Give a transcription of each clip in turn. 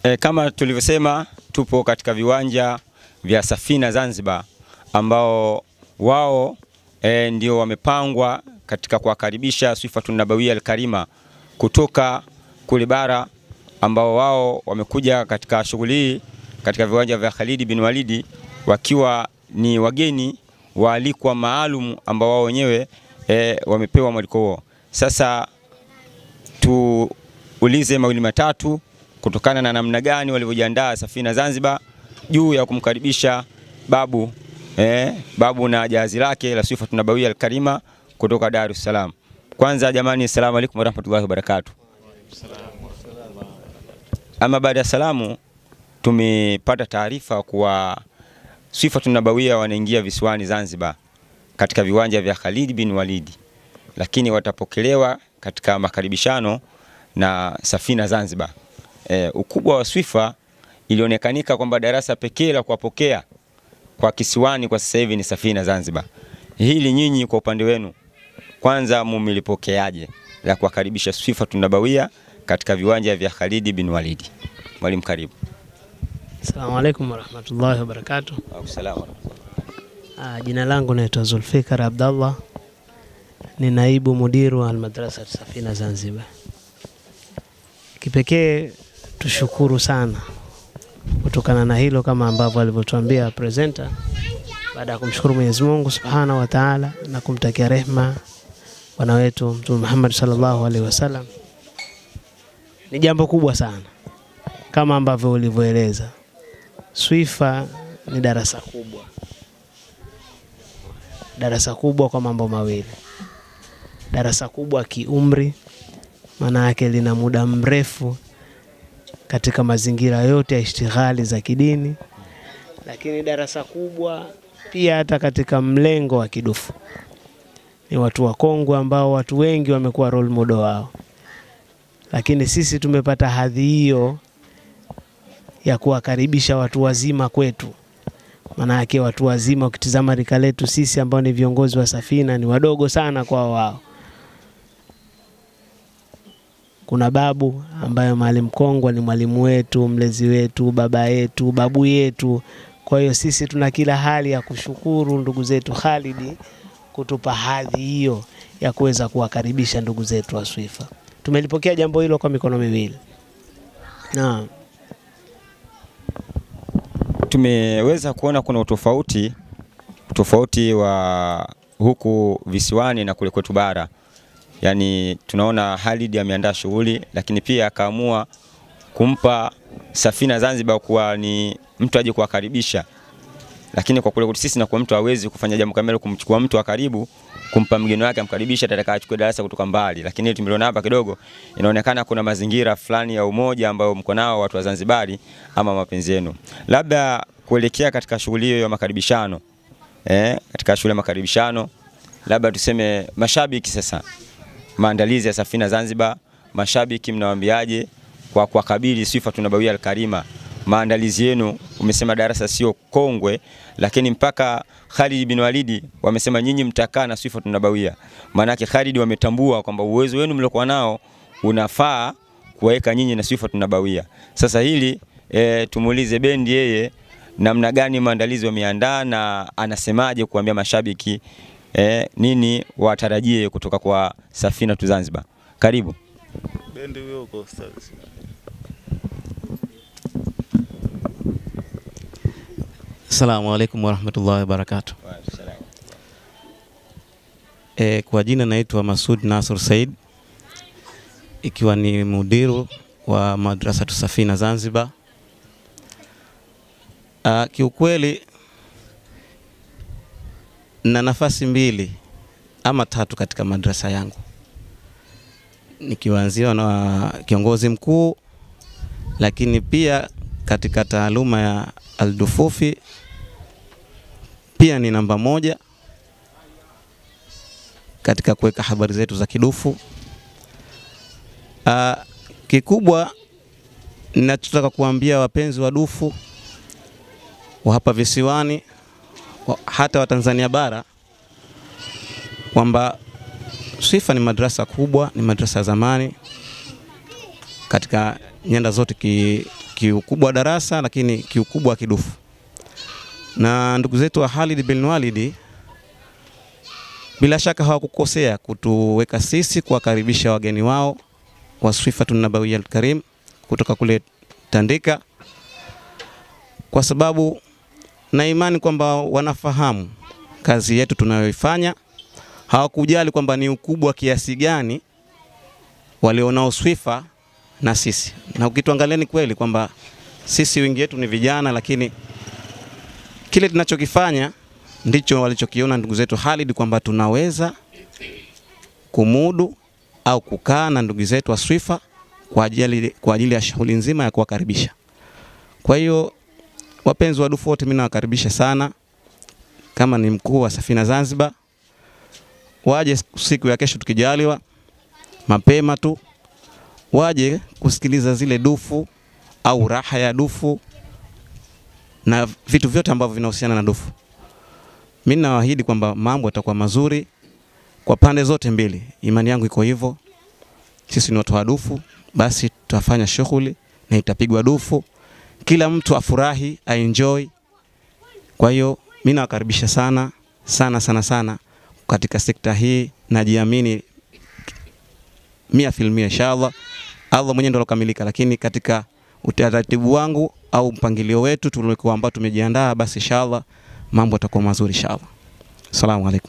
E, kama tulivyosema tupo katika viwanja vya Safina Zanzibar ambao wao e, ndio wamepangwa katika kuwakaribisha Swifatun Nabawia Alkarima kutoka kule bara ambao wao wamekuja katika shughuli hii katika viwanja vya Khalid bin Walidi wakiwa ni wageni waalikwa maalum ambao wao wenyewe e, wamepewa mwaliko huo. Sasa tuulize mawili matatu kutokana na namna gani walivyojiandaa Safina Zanzibar juu ya kumkaribisha babu eh, babu na jahazi lake la Swifatun Nabawia Alkarima kutoka Dar es Salaam. Kwanza jamani, assalamu alaikum warahmatullahi wabarakatuh. Ama baada ya salamu, tumepata taarifa kuwa Swifatun Nabawia wanaingia visiwani Zanzibar katika viwanja vya Khalid bin Walidi, lakini watapokelewa katika makaribishano na Safina Zanzibar. E, ukubwa wa Swifa ilionekanika kwamba darasa pekee la kuwapokea kwa kisiwani kwa sasa hivi ni Safina Zanzibar. Hili nyinyi kwa upande wenu kwanza mumelipokeaje la kuwakaribisha Swifatun Nabawia katika viwanja vya Khalid bin Walidi? Mwalimu, karibu. Assalamu alaikum warahmatullahi wabarakatuh. Salaam. Ah, jina langu naitwa Zulfikar Abdallah, ni naibu mudiru wa Almadrasa Safina Zanzibar. Kipekee tushukuru sana kutokana na hilo, kama ambavyo alivyotuambia presenter, baada ya kumshukuru Mwenyezi Mungu Subhanahu wa Ta'ala na kumtakia rehma bwana wetu Mtume Muhammad sallallahu alaihi wasallam, ni jambo kubwa sana kama ambavyo ulivyoeleza. Swifa ni darasa kubwa, darasa kubwa kwa mambo mawili. Darasa kubwa kiumri, maana yake lina muda mrefu katika mazingira yote ya ishtighali za kidini, lakini darasa kubwa pia hata katika mlengo wa kidufu. Ni watu wakongwe ambao watu wengi wamekuwa role model wao, lakini sisi tumepata hadhi hiyo ya kuwakaribisha watu wazima kwetu. Maana yake watu wazima, ukitizama rika letu sisi ambao ni viongozi wa Safina ni wadogo sana kwa wao. Kuna babu ambaye Mwalimu Kongwa ni mwalimu wetu, mlezi wetu, baba yetu, babu yetu. Kwa hiyo sisi tuna kila hali ya kushukuru ndugu zetu Khalidi kutupa hadhi hiyo ya kuweza kuwakaribisha ndugu zetu wa Swifa. Tumelipokea jambo hilo kwa mikono miwili. Naam. Tumeweza kuona kuna utofauti tofauti wa huku visiwani na kule kwetu bara. Yaani tunaona Khalid ameandaa shughuli, lakini pia akaamua kumpa Safina Zanzibar kuwa ni mtu aje kuwakaribisha, lakini kwa kule kwetu sisi na kwa mtu hawezi kufanya jambo kamili, kumchukua mtu wa karibu kumpa mgeni wake amkaribisha, atataka achukue darasa kutoka mbali. Lakini tumeliona hapa kidogo, inaonekana kuna mazingira fulani ya umoja ambayo mko nao watu wa Zanzibari ama mapenzi yenu, labda kuelekea katika shughuli hiyo ya makaribishano eh, katika shughuli ya makaribishano, labda tuseme mashabiki sasa, maandalizi ya Safina Zanzibar, mashabiki mnawaambiaje kwa kuwakabili Swifatun Nabawia Alkarima? Maandalizi yenu, umesema darasa sio kongwe, lakini mpaka Khalid bin Walidi wamesema nyinyi mtakaa na Swifatun Nabawia. Maanake Khalid wametambua kwamba uwezo wenu mliokuwa nao unafaa kuwaweka nyinyi na Swifatun Nabawia. Sasa hili e, tumuulize bendi yeye namna gani maandalizi wameandaa na anasemaje kuambia mashabiki e, nini watarajie kutoka kwa Safina tu Zanzibar. Karibu. Bendi huyo uko ustazi. Assalamu alaikum warahmatullahi wabarakatuh. E, kwa jina naitwa Masud Nasr Said ikiwa ni mudiru wa madrasatu Safina Zanzibar. Ah, kiukweli na nafasi mbili ama tatu katika madrasa yangu nikianziwa na kiongozi mkuu, lakini pia katika taaluma ya aldufufi pia ni namba moja katika kuweka habari zetu za kidufu. Aa, kikubwa ninachotaka kuambia wapenzi wa dufu wa hapa visiwani wa- hata wa Tanzania bara kwamba Swifa ni madrasa kubwa, ni madrasa ya zamani katika nyanda zote ki, kiukubwa wa darasa, lakini kiukubwa wa kidufu. Na ndugu zetu wa Khalid bin Walid bila shaka hawakukosea kutuweka sisi kuwakaribisha wageni wao wa Swifatun Nabawiyya Karim kutoka kule Tandika, kwa sababu na imani kwamba wanafahamu kazi yetu tunayoifanya. Hawakujali kwamba ni ukubwa kiasi gani walionao Swifa na sisi, na ukituangalia ni kweli kwamba sisi wengi wetu ni vijana, lakini kile tunachokifanya ndicho walichokiona ndugu zetu Khalid kwamba tunaweza kumudu au kukaa na ndugu zetu wa Swifa kwa ajili, kwa ajili ya shughuli nzima ya kuwakaribisha. Kwa hiyo wapenzi wa dufu wote, mimi nawakaribisha sana, kama ni mkuu wa Safina Zanzibar, waje siku ya kesho tukijaliwa, mapema tu waje kusikiliza zile dufu au raha ya dufu na vitu vyote ambavyo vinahusiana na dufu. Mimi nawaahidi kwamba mambo yatakuwa mazuri kwa pande zote mbili. Imani yangu iko hivyo. Sisi ni watu wa dufu, basi tutafanya shughuli na itapigwa dufu, kila mtu afurahi, aenjoy. Kwa hiyo mimi nawakaribisha sana sana sana sana katika sekta hii, najiamini mia filmia inshallah. Allah mwenyewe ndo alokamilika, lakini katika utaratibu wangu au mpangilio wetu tuliokuwa ambao tumejiandaa, basi inshallah mambo yatakuwa mazuri inshallah. Asalamu alaikum.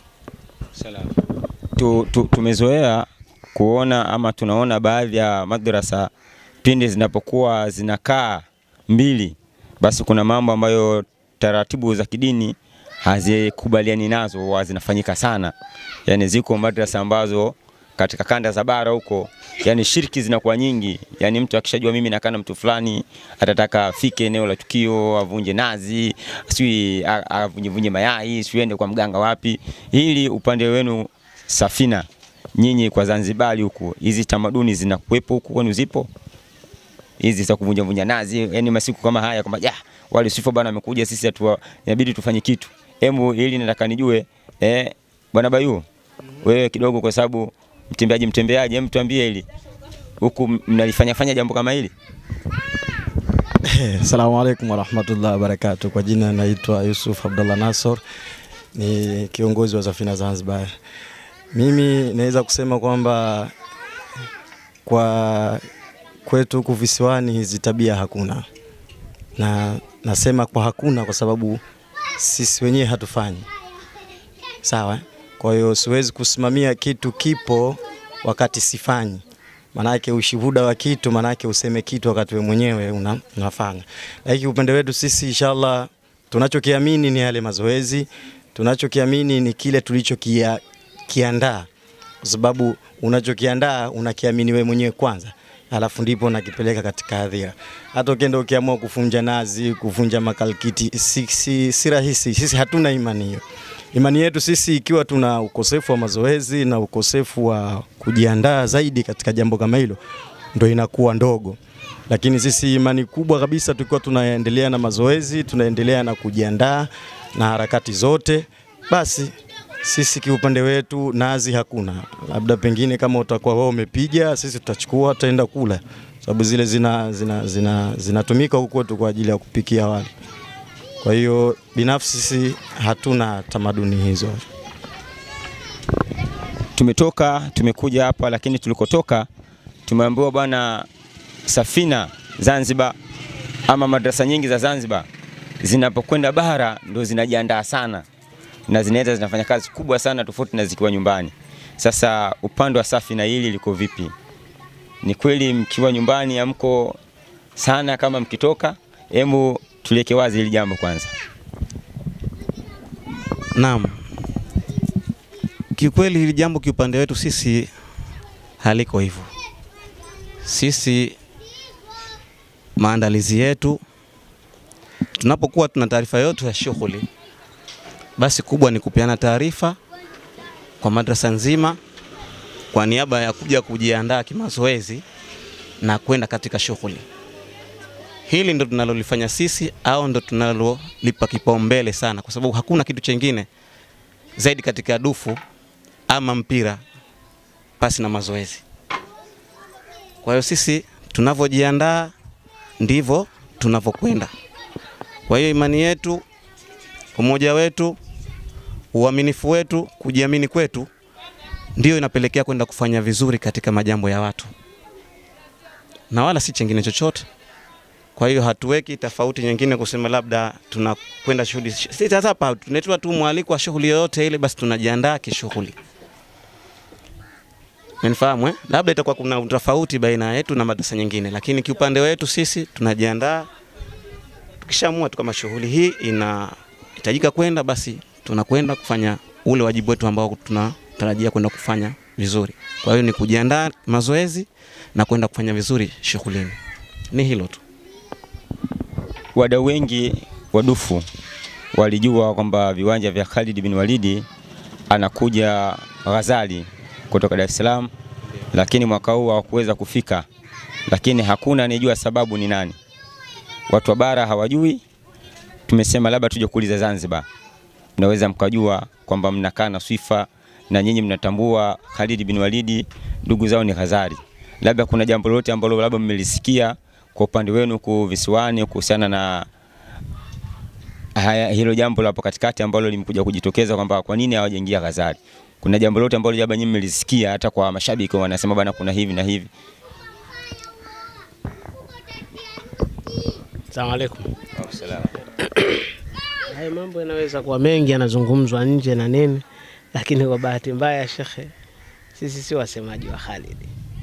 tu, tu, tumezoea kuona ama tunaona baadhi ya madrasa pindi zinapokuwa zinakaa mbili, basi kuna mambo ambayo taratibu za kidini hazikubaliani nazo huwa zinafanyika sana. Yani ziko madrasa ambazo katika kanda za bara huko, yani shirki zinakuwa nyingi. Yani mtu akishajua mimi nakaa na mtu fulani, atataka afike eneo la tukio, avunje nazi, sijui a- avunje vunje mayai, sijui ende kwa mganga wapi. Hili upande wenu Safina, nyinyi kwa Zanzibari huku, hizi tamaduni zinakuwepo huku kwenu, zipo hizi za kuvunja vunja nazi, yani masiku kama haya kwamba ja wale sifa bwana amekuja, sisi hatua inabidi tufanye kitu. Hebu hili nataka nijue eh, bwana Bayu, wewe kidogo, kwa sababu mtembeaji mtembeaji, hebu tuambie hili huku mnalifanya fanya jambo kama hili? Assalamu alaikum warahmatullahi wabarakatuh. Kwa jina naitwa Yusuf Abdullah Nasor, ni kiongozi wa Safina Zanzibar. Mimi naweza kusema kwamba kwa kwetu huku visiwani hizi tabia hakuna, na nasema kwa hakuna kwa sababu sisi wenyewe hatufanyi sawa. Kwa hiyo siwezi kusimamia kitu kipo wakati sifanyi manake ushuhuda wa kitu, manake useme kitu wakati we mwenyewe una, unafanya. Lakini upande wetu sisi inshallah, tunachokiamini ni yale mazoezi, tunachokiamini ni kile tulichokiandaa, kwa sababu unachokiandaa unakiamini we mwenyewe kwanza alafu ndipo unakipeleka katika hadhira. Hata ukienda ukiamua kuvunja nazi, kuvunja makalkiti, si, si, si rahisi. Sisi hatuna imani hiyo. Imani yetu sisi ikiwa tuna ukosefu wa mazoezi na ukosefu wa kujiandaa zaidi katika jambo kama hilo, ndo inakuwa ndogo. Lakini sisi imani kubwa kabisa, tukiwa tunaendelea na mazoezi, tunaendelea na kujiandaa na harakati zote, basi sisi kiupande wetu nazi hakuna, labda pengine kama utakuwa wewe umepiga, sisi tutachukua tutaenda kula, sababu zile zina zina zina zinatumika huko tu kwa ajili ya kupikia wali. Kwa hiyo binafsi sisi hatuna tamaduni hizo. Tumetoka tumekuja hapa, lakini tulikotoka tumeambiwa bwana, Safina Zanzibar ama madrasa nyingi za Zanzibar zinapokwenda bara ndo zinajiandaa sana na zinaweza zinafanya kazi kubwa sana tofauti na zikiwa nyumbani. Sasa upande wa Safina hili liko vipi? Ni kweli mkiwa nyumbani amko sana kama mkitoka? Hebu tuliweke wazi hili jambo kwanza. Naam, kiukweli hili jambo kiupande wetu sisi haliko hivyo. Sisi maandalizi yetu tunapokuwa tuna taarifa yote ya shughuli, basi kubwa ni kupeana taarifa kwa madrasa nzima kwa niaba ya kuja kujiandaa kimazoezi na kwenda katika shughuli. Hili ndo tunalolifanya sisi au ndo tunalolipa kipaumbele sana, kwa sababu hakuna kitu chengine zaidi katika dufu ama mpira pasi na mazoezi. Kwa hiyo sisi tunavyojiandaa ndivyo tunavyokwenda. Kwa hiyo imani yetu, umoja wetu, uaminifu wetu, kujiamini kwetu ndio inapelekea kwenda kufanya vizuri katika majambo ya watu, na wala si chengine chochote. Kwa hiyo hatuweki tofauti nyingine kusema labda tunakwenda shughuli. Sisi sasa hapa tunaitwa tu mwaliko wa shughuli yoyote ile, basi tunajiandaa kishughuli. Umenifahamu eh? Labda itakuwa kuna tofauti baina yetu na madrasa nyingine, lakini kiupande wetu sisi tunajiandaa. Tukishaamua tu kama shughuli hii inahitajika kwenda, basi tunakwenda kufanya ule wajibu wetu ambao tunatarajia kwenda kufanya vizuri. Kwa hiyo ni kujiandaa mazoezi na kwenda kufanya vizuri shughulini. Ni hilo tu. Wadau wengi wadufu walijua kwamba viwanja vya Khalid bin Walidi anakuja Ghazali kutoka Dar es Salaam, lakini mwaka huu hawakuweza kufika, lakini hakuna anejua sababu ni nani. Watu wa bara hawajui. Tumesema labda tuje kuuliza Zanzibar, mnaweza mkajua kwamba mnakaa na Swifa na nyinyi mnatambua Khalid bin Walidi ndugu zao ni Ghazali, labda kuna jambo lolote ambalo labda mmelisikia kwa upande wenu huku visiwani kuhusiana na haya, hilo jambo la hapo katikati ambalo limekuja kujitokeza kwamba kwa nini hawajaingia Ghazali. Kuna jambo lolote ambalo labda nyinyi mmelisikia hata kwa mashabiki wanasema bana, kuna hivi na hivi? Asalamu alaikum. Haya mambo yanaweza kuwa mengi yanazungumzwa nje na nini, lakini kwa bahati mbaya, shekhe, sisi si wasemaji wa Khalid.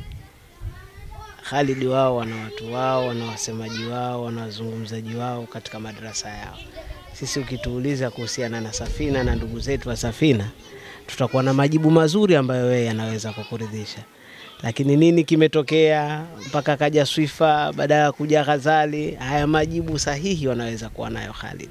Khalid wao wana watu wao, wana wasemaji wao, wana wazungumzaji wao katika madrasa yao. Sisi ukituuliza kuhusiana na Safina na ndugu zetu wa Safina, tutakuwa na majibu mazuri ambayo wewe yanaweza kukuridhisha. Lakini nini kimetokea mpaka kaja Swifa baada ya kuja Ghazali? Haya majibu sahihi wanaweza kuwa nayo Khalid.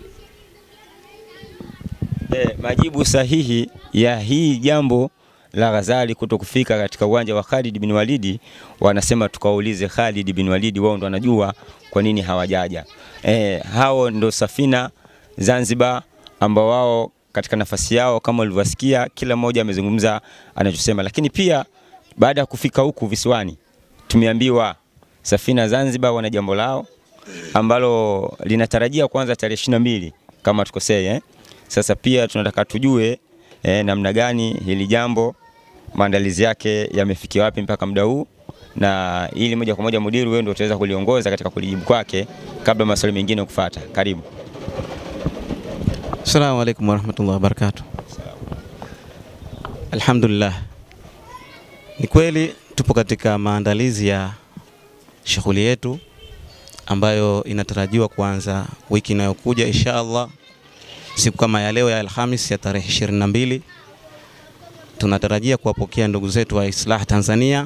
Eh, majibu sahihi ya hii jambo la Ghazali kuto kufika katika uwanja wa Khalid bin Walidi, wanasema tukaulize Khalid bin Walidi, wao ndo wanajua kwa nini hawajaja. Eh, hao ndo Safina Zanzibar ambao wao katika nafasi yao kama ulivyosikia, kila mmoja amezungumza anachosema, lakini pia baada ya kufika huku visiwani tumeambiwa Safina Zanzibar wana jambo lao ambalo linatarajia kuanza tarehe ishirini na mbili kama tukosei eh? Sasa pia tunataka tujue eh, namna gani hili jambo maandalizi yake yamefikia wapi mpaka muda huu, na ili moja kwa moja mudiri, wewe ndio utaweza kuliongoza katika kulijibu kwake kabla maswali mengine kufuata. Karibu. Assalamu alaikum warahmatullahi wabarakatuh. Alhamdulillah, ni kweli tupo katika maandalizi ya shughuli yetu ambayo inatarajiwa kuanza wiki inayokuja insha Allah, siku kama ya leo ya Alhamis ya tarehe 22 tunatarajia kuwapokea ndugu zetu wa Islah Tanzania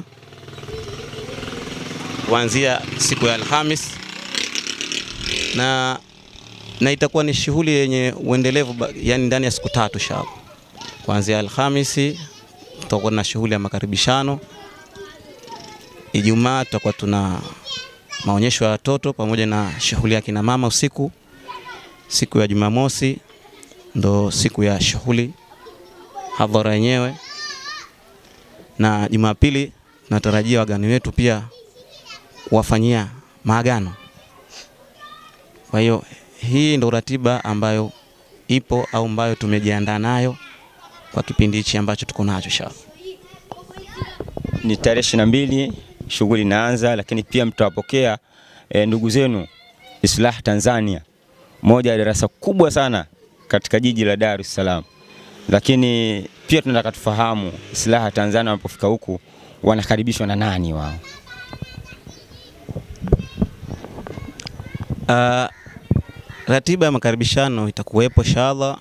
kuanzia siku ya Alhamis na na itakuwa ni shughuli yenye uendelevu ba- yani ndani ya siku tatu inshallah. Kuanzia Alhamisi tutakuwa na shughuli ya makaribishano. Ijumaa tutakuwa tuna maonyesho ya watoto pamoja na shughuli ya kina mama usiku. Siku ya Jumamosi ndo siku ya shughuli hadhara yenyewe, na Jumapili tunatarajia wageni wetu pia kuwafanyia maagano. Kwa hiyo hii ndo ratiba ambayo ipo au ambayo tumejiandaa nayo kwa kipindi hichi ambacho tuko nacho inshallah. Ni tarehe ishirini na mbili shughuli inaanza, lakini pia mtawapokea e, ndugu zenu Islah Tanzania, moja ya darasa kubwa sana katika jiji la Dar es Salaam. Lakini pia tunataka tufahamu Islah Tanzania wanapofika huku wanakaribishwa na nani wao? Uh, ratiba ya makaribishano itakuwepo inshallah,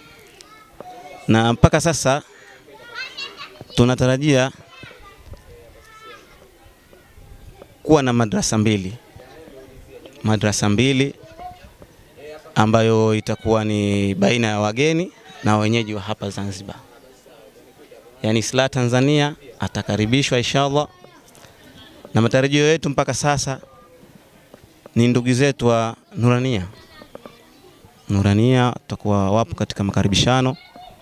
na mpaka sasa tunatarajia kuwa na madrasa mbili, madrasa mbili ambayo itakuwa ni baina ya wageni na wenyeji wa hapa Zanzibar. Yaani Islah Tanzania atakaribishwa inshallah, na matarajio yetu mpaka sasa ni ndugu zetu wa Nurania. Nurania watakuwa wapo katika makaribishano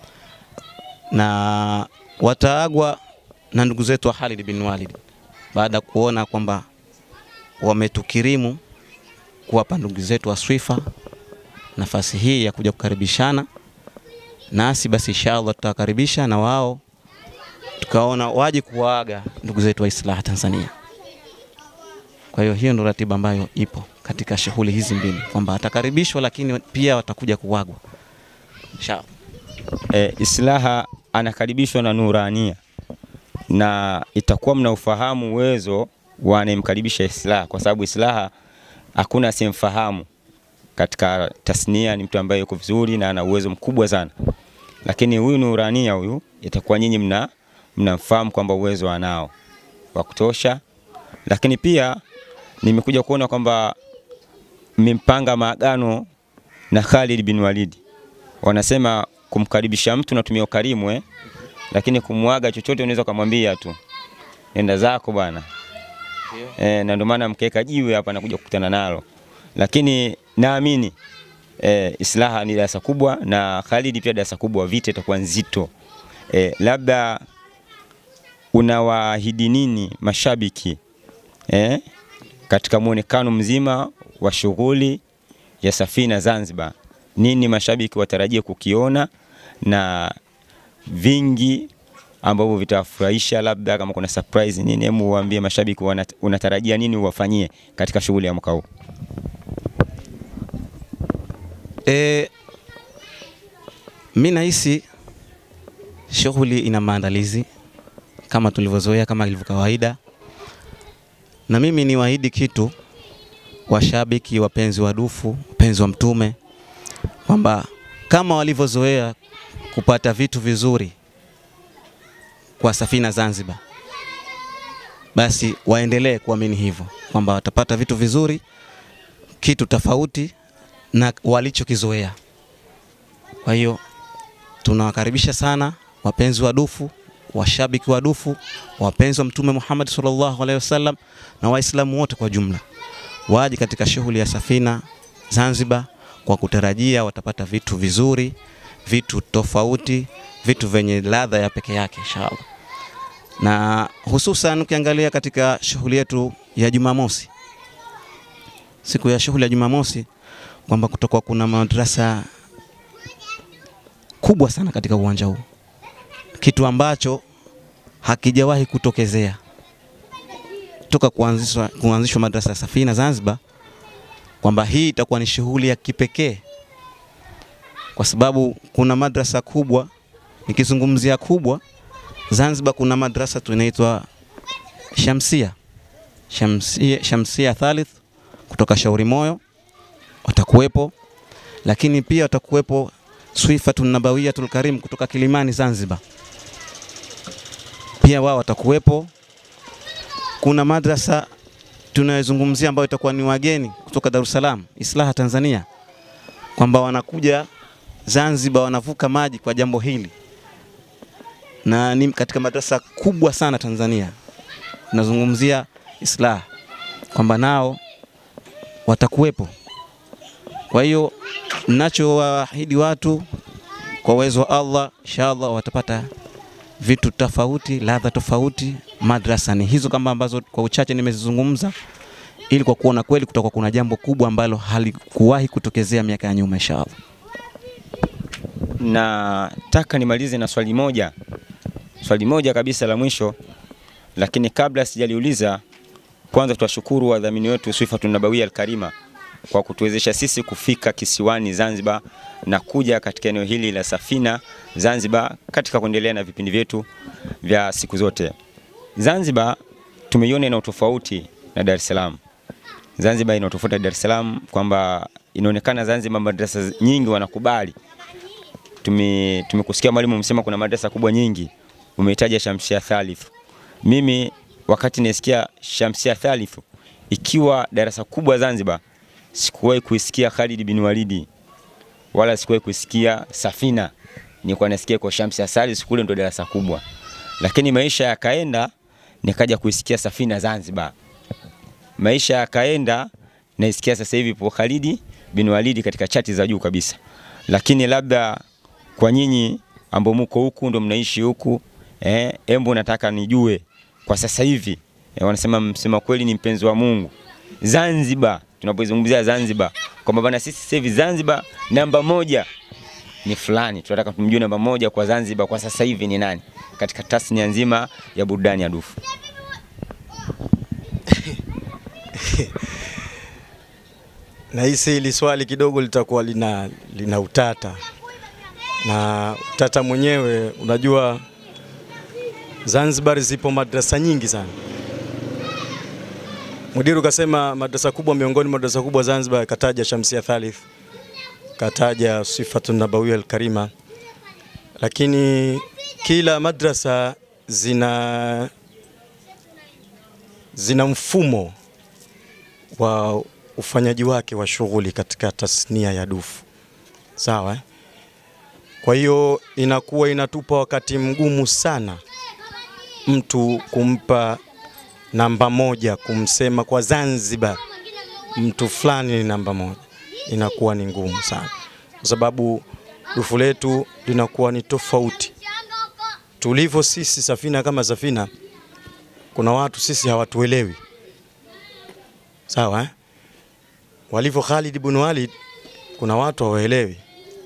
na wataagwa na ndugu zetu wa Khalid bin Walid baada ya kuona kwamba wametukirimu kuwapa ndugu zetu wa Swifa nafasi hii ya kuja kukaribishana nasi, basi inshallah tutawakaribisha na wao tukaona waje kuwaaga ndugu zetu wa Islaha Tanzania. Kwa hiyo hiyo ndo ratiba ambayo ipo katika shughuli hizi mbili, kwamba watakaribishwa lakini pia watakuja kuwagwa inshallah. e, Islaha anakaribishwa na Nurania na itakuwa mna ufahamu uwezo wa anayemkaribisha Islaha, kwa sababu Islaha hakuna asiyemfahamu katika tasnia. Ni mtu ambaye yuko vizuri na ana uwezo mkubwa sana, lakini huyu Nurania huyu itakuwa nyinyi mna mnamfahamu kwamba uwezo anao wa kutosha, lakini pia nimekuja kuona kwamba mmempanga maagano na Khalid bin Walid. Wanasema kumkaribisha mtu natumia ukarimu eh? Lakini kumwaga chochote unaweza kumwambia tu nenda zako bwana eh, na ndio maana mkeka jiwe hapa nakuja kukutana nalo, lakini naamini eh, Islaha ni darasa kubwa na Khalid pia darasa kubwa, vita itakuwa nzito eh, labda unawaahidi nini mashabiki eh, katika muonekano mzima wa shughuli ya Safina Zanzibar? Nini mashabiki watarajie kukiona na vingi ambavyo vitawafurahisha, labda kama kuna surprise nini, hebu waambie mashabiki wana- unatarajia nini uwafanyie katika shughuli ya mwaka huu. E, mi nahisi shughuli ina maandalizi kama tulivyozoea, kama ilivyo kawaida, na mimi ni waahidi kitu washabiki, wapenzi wa dufu, wapenzi wa Mtume, kwamba kama walivyozoea kupata vitu vizuri kwa Safina Zanzibar, basi waendelee kuamini hivyo kwamba watapata vitu vizuri, kitu tofauti na walichokizoea. Kwa hiyo tunawakaribisha sana wapenzi wa dufu, washabiki wa dufu, wapenzi wa Mtume Muhammad sallallahu alaihi wasallam na Waislamu wote kwa jumla waje katika shughuli ya Safina Zanzibar kwa kutarajia watapata vitu vizuri, vitu tofauti, vitu vyenye ladha ya peke yake inshallah. Na hususan ukiangalia katika shughuli yetu ya Jumamosi, siku ya shughuli ya Jumamosi kwamba kutokuwa kuna madrasa kubwa sana katika uwanja huu, kitu ambacho hakijawahi kutokezea toka kuanzishwa, kuanzishwa madrasa ya Safina Zanzibar, kwamba hii itakuwa ni shughuli ya kipekee, kwa sababu kuna madrasa kubwa. Nikizungumzia kubwa, Zanzibar kuna madrasa tunaitwa Shamsia Shamsia, Shamsia Thalith kutoka Shauri Moyo watakuwepo, lakini pia watakuwepo Swifatun Nabawiyatul Karim kutoka Kilimani Zanzibar, pia wao watakuwepo. Kuna madrasa tunayozungumzia ambayo itakuwa ni wageni kutoka Dar es Salaam, Islaha Tanzania, kwamba wanakuja Zanzibar, wanavuka maji kwa jambo hili, na ni katika madrasa kubwa sana Tanzania. Tunazungumzia Islaha kwamba nao watakuwepo. Kwa hiyo ninachowaahidi watu kwa uwezo wa Allah, inshallah watapata vitu tofauti, ladha tofauti. Madrasa ni hizo kama ambazo kwa uchache nimezizungumza, ili kwa kuona kweli kutakuwa kuna jambo kubwa ambalo halikuwahi kutokezea miaka ya nyuma inshallah. Nataka nimalize na swali moja, swali moja kabisa la mwisho, lakini kabla sijaliuliza, kwanza tuwashukuru wadhamini wetu Swifatun Nabawia Alkarima kwa kutuwezesha sisi kufika kisiwani Zanzibar na kuja katika eneo hili la Safina Zanzibar katika kuendelea na vipindi vyetu vya siku zote. Zanzibar tumeiona ina utofauti na Dar es Salaam. Zanzibar ina utofauti na Dar es Salaam kwamba inaonekana Zanzibar madrasa nyingi wanakubali. Tume tumekusikia mwalimu msema kuna madrasa kubwa nyingi, umehitaja Shamsia Thalith. Mimi wakati nasikia Shamsia Thalith ikiwa darasa kubwa Zanzibar, sikuwahi kuisikia Khalid bin Walidi wala sikuwahi kuisikia Safina. Nilikuwa nasikia kwa Shamsia Thalith kule ndo darasa kubwa, lakini maisha yakaenda, nikaja kuisikia Safina Zanzibar. Maisha yakaenda, naisikia sasa hivi po Khalid bin Walidi katika chati za juu kabisa, lakini labda kwa nyinyi ambao muko huku ndo mnaishi huku eh, embo nataka nijue kwa sasa hivi eh, wanasema msema kweli ni mpenzi wa Mungu Zanzibar, tunapozungumzia Zanzibar kwamba bana, sisi sasa hivi Zanzibar namba moja ni fulani, tunataka tumjue namba moja kwa Zanzibar kwa sasa hivi ni nani katika tasnia nzima ya burudani ya dufu. Nahisi hili swali kidogo litakuwa lina, lina utata na utata mwenyewe, unajua Zanzibar zipo madrasa nyingi sana. Mudiru kasema madrasa kubwa, miongoni mwa madrasa kubwa Zanzibar, kataja Shamsia Thalith, kataja Sifatu Nabawia Alkarima, lakini kila madrasa zina zina mfumo wa ufanyaji wake wa shughuli katika tasnia ya dufu, sawa eh? Kwa hiyo inakuwa inatupa wakati mgumu sana mtu kumpa namba moja, kumsema kwa Zanzibar mtu fulani ni namba moja, inakuwa ni ngumu sana, kwa sababu dufu letu linakuwa ni tofauti tulivyo sisi. Safina kama Safina, kuna watu sisi hawatuelewi, sawa eh? walivyo Khalid ibn Walid, kuna watu hawaelewi.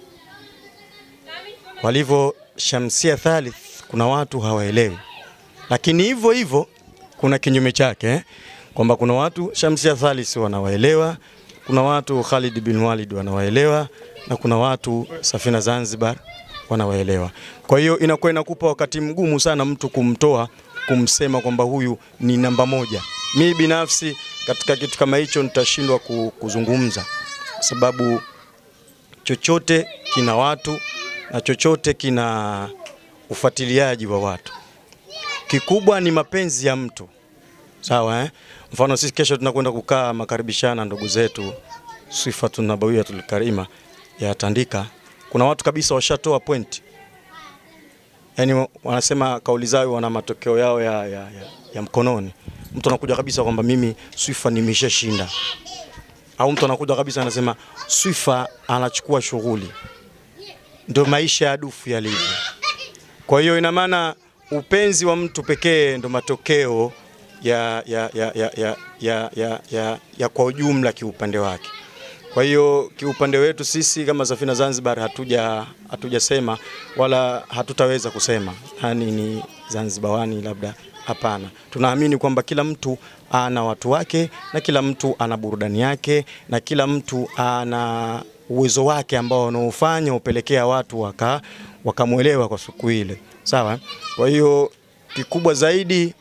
Walivyo Shamsia Thalith, kuna watu hawaelewi. Lakini hivyo hivyo kuna kinyume chake eh? kwamba kuna watu Shamsia Thalith wanawaelewa, kuna watu Khalid bin Walid wanawaelewa, na kuna watu Safina Zanzibar wanawaelewa. Kwa hiyo inakuwa inakupa wakati mgumu sana mtu kumtoa kumsema kwamba huyu ni namba moja. Mi binafsi katika kitu kama hicho nitashindwa ku- kuzungumza, kwa sababu chochote kina watu na chochote kina ufuatiliaji wa watu. Kikubwa ni mapenzi ya mtu, sawa eh? Mfano sisi kesho tunakwenda kukaa makaribishana ndugu zetu Sifatun Nabawiyatul Karima ya Tandika. Kuna watu kabisa washatoa point, yaani wanasema kauli zao wana matokeo yao ya, ya, ya, ya mkononi. Mtu anakuja kabisa kwamba mimi Swifa nimeshashinda, au mtu anakuja kabisa anasema Swifa anachukua shughuli. Ndio maisha ya dufu yalivyo. Kwa hiyo ina maana upenzi wa mtu pekee ndo matokeo ya, ya, ya, ya, ya, ya, ya, ya, ya kwa ujumla kiupande wake. Kwa hiyo kiupande wetu sisi kama Safina Zanzibar hatuja hatujasema wala hatutaweza kusema nani ni Zanzibawani, labda hapana. Tunaamini kwamba kila mtu ana watu wake na kila mtu ana burudani yake na kila mtu ana uwezo wake ambao unaofanya upelekea watu waka wakamwelewa kwa siku ile, sawa. Kwa hiyo kikubwa zaidi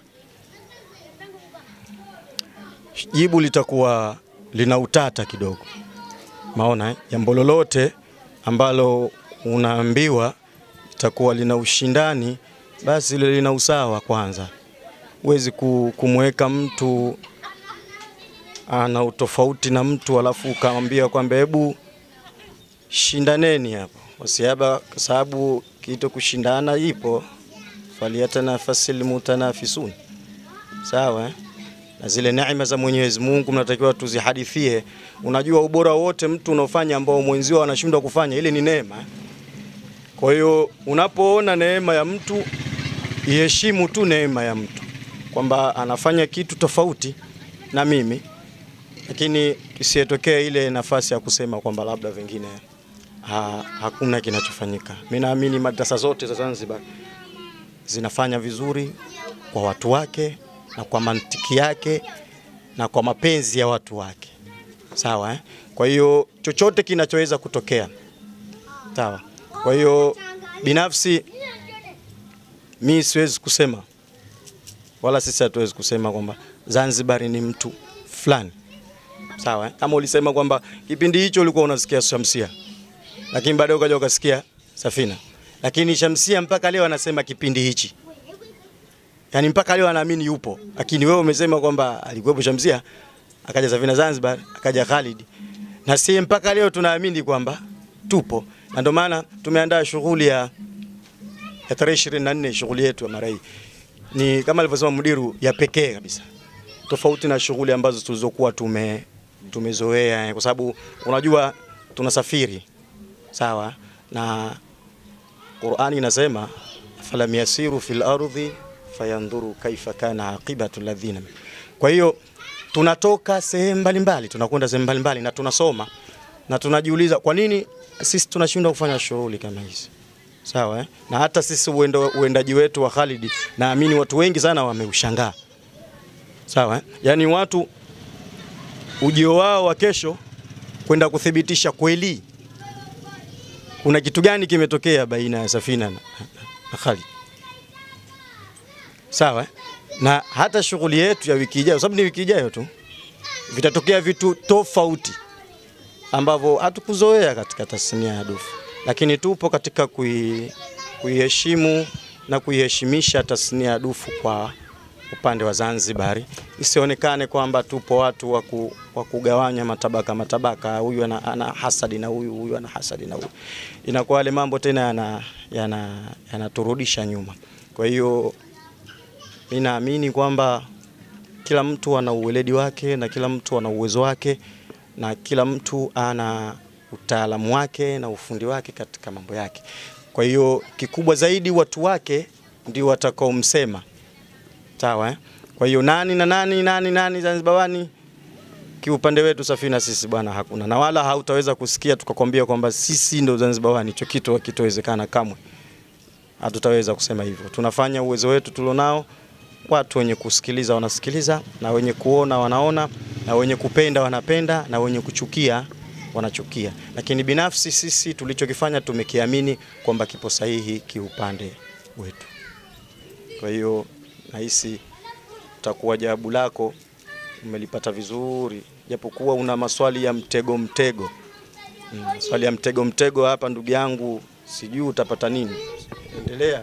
jibu litakuwa lina utata kidogo maona eh? jambo lolote ambalo unaambiwa itakuwa lina ushindani, basi lile lina usawa kwanza. Huwezi ku- kumweka mtu ana utofauti na mtu alafu ukamwambia kwamba hebu shindaneni hapo, wasiaba kwa sababu kitu kushindana ipo, faliyatanafasil mutanafisun, sawa eh? na zile neema za Mwenyezi Mungu mnatakiwa tuzihadithie. Unajua ubora wote mtu unaofanya ambao mwenzio anashindwa kufanya, ile ni neema. Kwa hiyo unapoona neema ya mtu, iheshimu tu neema ya mtu kwamba anafanya kitu tofauti na mimi, lakini isiyetokee ile nafasi ya kusema kwamba labda vingine ha, hakuna kinachofanyika. Mimi naamini madrasa zote za Zanzibar zinafanya vizuri kwa watu wake na kwa mantiki yake na kwa mapenzi ya watu wake, sawa eh? Kwa hiyo chochote kinachoweza kutokea, sawa. Kwa hiyo binafsi mi siwezi kusema wala sisi hatuwezi kusema kwamba Zanzibar ni mtu fulani, sawa eh? Kama ulisema kwamba kipindi hicho ulikuwa unasikia Shamsia, lakini baadaye ukaja ukasikia Safina, lakini Shamsia mpaka leo anasema kipindi hichi yani mpaka leo anaamini yupo, lakini wewe umesema kwamba alikuwepo Shamsia, akaja Safina Zanzibar, akaja Khalid, na si mpaka leo tunaamini kwamba tupo, na ndio maana tumeandaa shughuli ya ya tarehe 24. Shughuli yetu ya mara hii ni kama alivyosema mudiru, ya pekee kabisa, tofauti na shughuli ambazo tulizokuwa tume tumezoea, kwa sababu unajua tunasafiri sawa, na Qur'ani inasema falam yasiru fil ardhi fayandhuru kaifa kana aqibatu alladhina. Kwa hiyo tunatoka sehemu mbalimbali, tunakwenda sehemu mbalimbali na tunasoma na tunajiuliza kwa nini sisi tunashindwa kufanya shughuli kama hizi sawa eh? na hata sisi uendo, uendaji wetu wa Khalid naamini watu wengi sana wameushangaa sawa eh? yaani watu ujio wao wa kesho kwenda kuthibitisha kweli kuna kitu gani kimetokea baina ya Safina na, na Khalid sawa eh? na hata shughuli yetu ya wiki ijayo, sababu ni wiki ijayo tu, vitatokea vitu tofauti ambavyo hatukuzoea katika tasnia ya dufu, lakini tupo katika kui, kuiheshimu na kuiheshimisha tasnia ya dufu kwa upande wa Zanzibari, isionekane kwamba tupo watu wa ku- wa kugawanya matabaka matabaka, huyu ana, ana hasadi na huyu, huyu ana hasadi na huyu, inakuwa yale mambo tena yana yana yanaturudisha nyuma. Kwa hiyo mi naamini kwamba kila mtu ana uweledi wake na kila mtu ana uwezo wake na kila mtu ana utaalamu wake na ufundi wake katika mambo yake. Kwa hiyo kikubwa zaidi watu wake ndio watakaomsema. Sawa eh? Kwa hiyo nani na nani nani nani Zanzibawani kiupande wetu Safina sisi bwana hakuna, na wala hautaweza kusikia tukakwambia kwamba sisi ndo Zanzibawani. Hicho kitu hakitowezekana kamwe, hatutaweza kusema hivyo. Tunafanya uwezo wetu tulionao, watu wenye kusikiliza wanasikiliza, na wenye kuona wanaona, na wenye kupenda wanapenda, na wenye kuchukia wanachukia. Lakini binafsi sisi tulichokifanya tumekiamini kwamba kipo sahihi kiupande wetu. Kwa hiyo nahisi utakuwa jawabu lako umelipata vizuri, japokuwa una maswali ya mtego mtego. Mm, maswali ya mtego mtego hapa, ndugu yangu, sijui utapata nini. Endelea.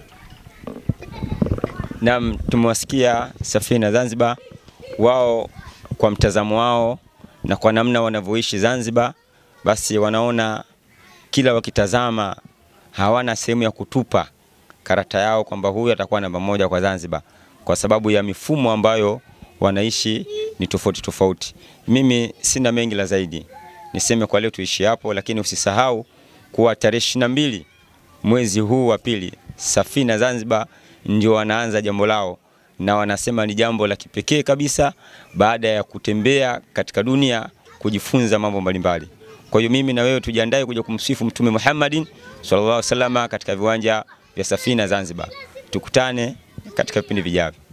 Naam, tumewasikia Safina Zanzibar, wao kwa mtazamo wao na kwa namna wanavyoishi Zanzibar, basi wanaona kila wakitazama hawana sehemu ya kutupa karata yao kwamba huyu atakuwa namba moja kwa Zanzibar, kwa sababu ya mifumo ambayo wanaishi ni tofauti tofauti. Mimi sina mengi la zaidi, niseme kwa leo tuishi hapo, lakini usisahau kuwa tarehe ishirini na mbili mwezi huu wa pili Safina Zanzibar ndio wanaanza jambo lao, na wanasema ni jambo la kipekee kabisa, baada ya kutembea katika dunia kujifunza mambo mbalimbali. Kwa hiyo mimi na wewe tujiandae kuja kumsifu Mtume Muhammadin sallallahu alaihi wasallam katika viwanja vya Safina Zanzibar. Tukutane katika vipindi vijavyo.